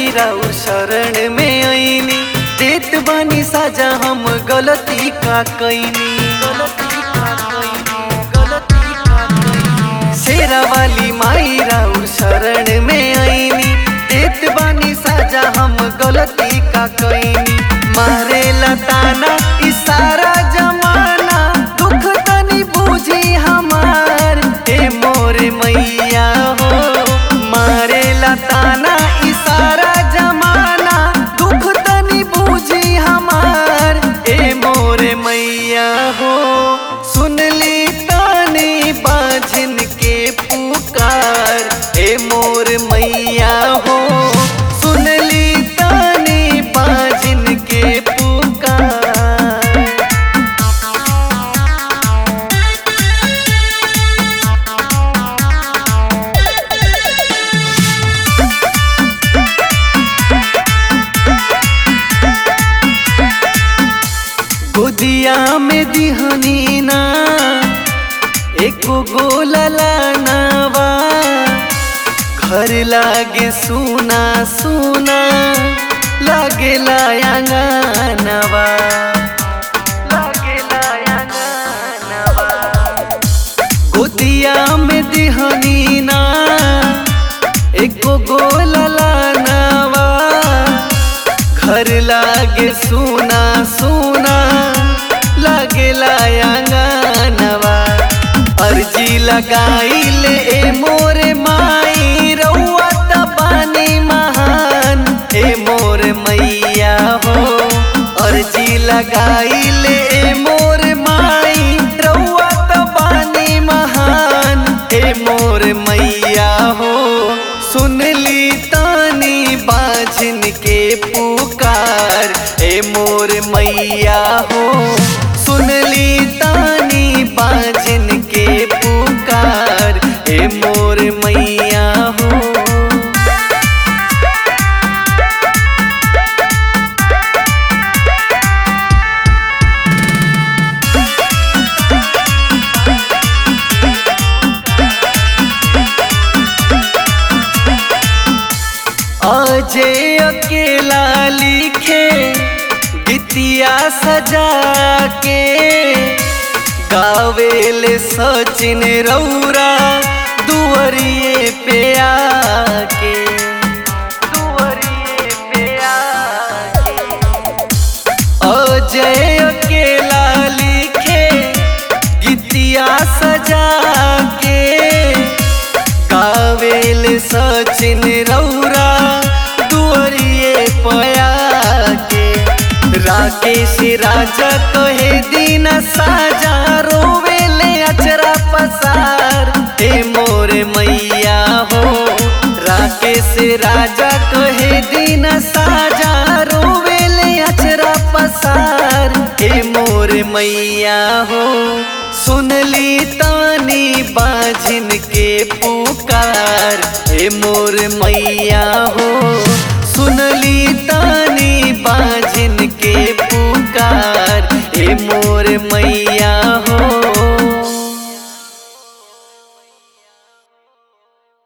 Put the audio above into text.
राउ शरण में आईनी देत बानी साजा हम गलती का कैनी गलती का कैनी गलती का कैनी शेरा वाली माई राउ शरण में आईनी देत बानी साजा हम गलती का कैनी मारे लताना इशारा जमाना दुख तनी बूझी हमार ए मोरे मैया हो मारे लताना इशारा जमाना दुख तनी बूझी हमार ए मोरे मैया हो सुनली तानी बाझिन के पुकार ए मोर मैया हो सुनली तानी बाझिन के पुकार गोदिया में दिहनी ना एको गोलला नावा घर लागे सुना सुना लागे लायांगनवा लागे लायांगनवा गोदिया में दिहनी ना एको गोलला नावा घर लागे सुना सुना लागे लायांगनवा अर्जी लगाइल ए मोरे माई रउआ त पानी महान ए मोर मैया हो अर्जी लगाइल ए मोर माई रउआ त पानी महान ए मोर मैया हो सुनली तानी बाझिन के पुकार ए मोर मैया हो सुनली तानी बाझिन के पुकार ए मोर मैया हो अजय अकेला लिखे बितिया सजा के गावेल सचिन रौरा दुअरिए पे आके दुअरिए पे आके अजय अकेला लिखे गीतिया सजा के गावेल सचिन रौरा दुअरिए पया के राकेश राजा कहे दिन साजा रोवेले अचरा पसार हे मोर मैया हो राकेश राजा कहे दिन साजा रोवेले अचरा पसार हे मोर मैया हो सुनली तानी बाझिन के पुकार हे मोर मैया हो सुनली तानी बाझिन के पुकार हे मोर मैया